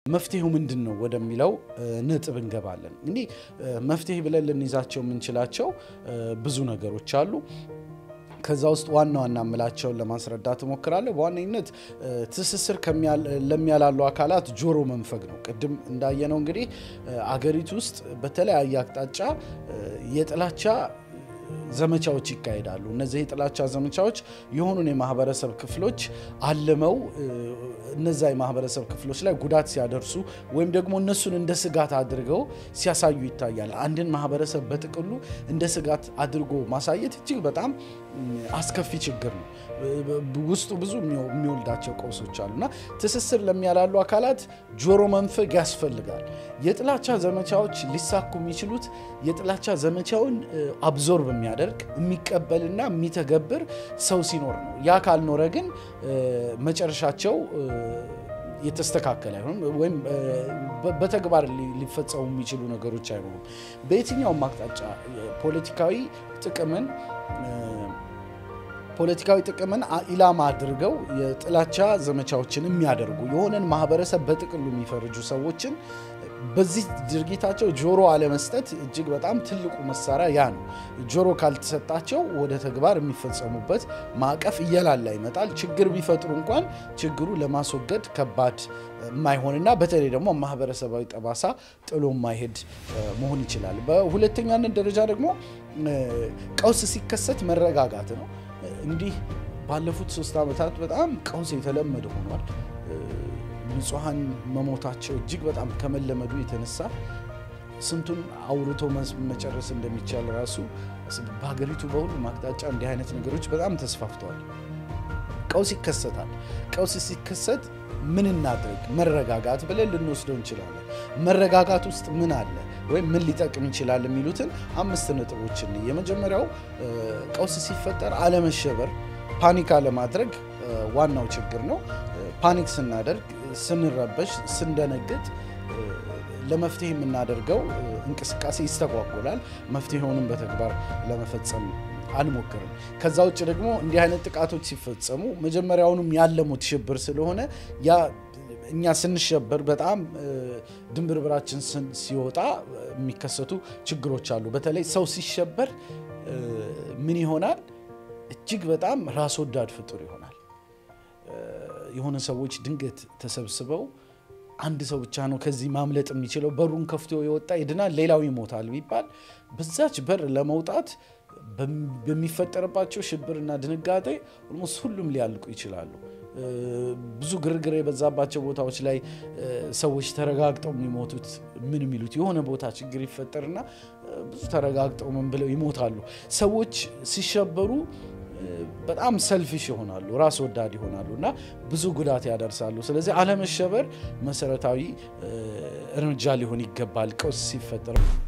መፍትሄው ምንድን ነው ወደሚለው ነጥብ እንገባለን። እንግዲህ መፍትሄ ብለን ልንይዛቸው የምንችላቸው ብዙ ነገሮች አሉ። ከዛ ውስጥ ዋና ዋና የምላቸውን ለማስረዳት እሞክራለሁ። በዋነኝነት ትስስር ለሚያላሉ አካላት ጆሮ መንፈግ ነው። ቅድም እንዳየነው እንግዲህ አገሪቱ ውስጥ በተለያየ አቅጣጫ የጥላቻ ዘመቻዎች ይካሄዳሉ። እነዚህ የጥላቻ ዘመቻዎች የሆኑን የማህበረሰብ ክፍሎች አልመው እነዛ የማህበረሰብ ክፍሎች ላይ ጉዳት ሲያደርሱ ወይም ደግሞ እነሱን እንደ ስጋት አድርገው ሲያሳዩ ይታያል። አንድን ማህበረሰብ በጥቅሉ እንደ ስጋት አድርጎ ማሳየት እጅግ በጣም አስከፊ ችግር ነው። ውስጡ ብዙ የሚወልዳቸው ቀውሶች አሉና ትስስር ለሚያላሉ አካላት ጆሮ መንፈግ ያስፈልጋል። የጥላቻ ዘመቻዎች ሊሳኩ የሚችሉት የጥላቻ ዘመቻውን አብዞርብ የሚያደርግ የሚቀበልና የሚተገብር ሰው ሲኖር ነው። ያ ካልኖረ ግን መጨረሻቸው የተስተካከለ አይሆንም፣ ወይም በተግባር ሊፈጸሙ የሚችሉ ነገሮች አይኖሩም። በየትኛውም አቅጣጫ ፖለቲካዊ ጥቅምን ፖለቲካዊ ጥቅምን ኢላማ አድርገው የጥላቻ ዘመቻዎችን የሚያደርጉ የሆነን ማህበረሰብ በጥቅሉ የሚፈርጁ ሰዎችን በዚህ ድርጊታቸው ጆሮ አለመስጠት እጅግ በጣም ትልቁ መሳሪያ ያ ነው። ጆሮ ካልተሰጣቸው ወደ ተግባር የሚፈጸሙበት ማዕቀፍ እየላላ ይመጣል። ችግር ቢፈጥሩ እንኳን ችግሩ ለማስወገድ ከባድ የማይሆንና በተለይ ደግሞ ማህበረሰባዊ ጠባሳ ጥሎ የማይሄድ መሆን ይችላል። በሁለተኛነት ደረጃ ደግሞ ቀውስ ሲከሰት መረጋጋት ነው። እንዲህ ባለፉት ሶስት ዓመታት በጣም ቀውስ የተለመደ ሆኗል። ንጹሐን መሞታቸው እጅግ በጣም ከመለመዱ የተነሳ ስንቱን አውርቶ መጨረስ እንደሚቻል ራሱ በሀገሪቱ በሁሉም አቅጣጫ እንዲህ አይነት ነገሮች በጣም ተስፋፍተዋል። ቀውስ ይከሰታል። ቀውስ ሲከሰት ምን እናድርግ? መረጋጋት ብለን ልንወስደው እንችላለን። መረጋጋት ውስጥ ምን አለ ወይም ምን ሊጠቅም ይችላል የሚሉትን አምስት ነጥቦችን የመጀመሪያው ቀውስ ሲፈጠር አለመሸበር፣ ፓኒክ አለማድረግ ዋናው ችግር ነው። ፓኒክ ስናደርግ፣ ስንረበሽ፣ ስንደነግጥ ለመፍትሄ የምናደርገው እንቅስቃሴ ይስተጓጎላል። መፍትሄውንም በተግባር ለመፈጸም አንሞክርም። ከዛ ውጭ ደግሞ እንዲህ አይነት ጥቃቶች ሲፈጸሙ መጀመሪያውንም ያለሙት ሽብር ስለሆነ ያ እኛ ስንሸበር በጣም ድንብርብራችን ሲወጣ የሚከሰቱ ችግሮች አሉ። በተለይ ሰው ሲሸበር ምን ይሆናል? እጅግ በጣም ራስ ወዳድ ፍጡር ይሆናል። የሆነ ሰዎች ድንገት ተሰብስበው አንድ ሰው ብቻ ነው ከዚህ ማምለጥ የሚችለው፣ በሩን ከፍቶ የወጣ ይድናል፣ ሌላው ይሞታል ቢባል በዛች በር ለመውጣት በሚፈጠርባቸው ሽብርና ድንጋጤ ኦልሞስት ሁሉም ሊያልቁ ይችላሉ። ብዙ ግርግር የበዛባቸው ቦታዎች ላይ ሰዎች ተረጋግጠው የሚሞቱት ምን የሚሉት የሆነ ቦታ ችግር ይፈጠርና ብዙ ተረጋግጠው ምን ብለው ይሞታሉ። ሰዎች ሲሸበሩ በጣም ሰልፊሽ ይሆናሉ፣ ራስ ወዳድ ይሆናሉ እና ብዙ ጉዳት ያደርሳሉ። ስለዚህ አለመሸበር መሰረታዊ እርምጃ ሊሆን ይገባል ቀውስ ሲፈጠር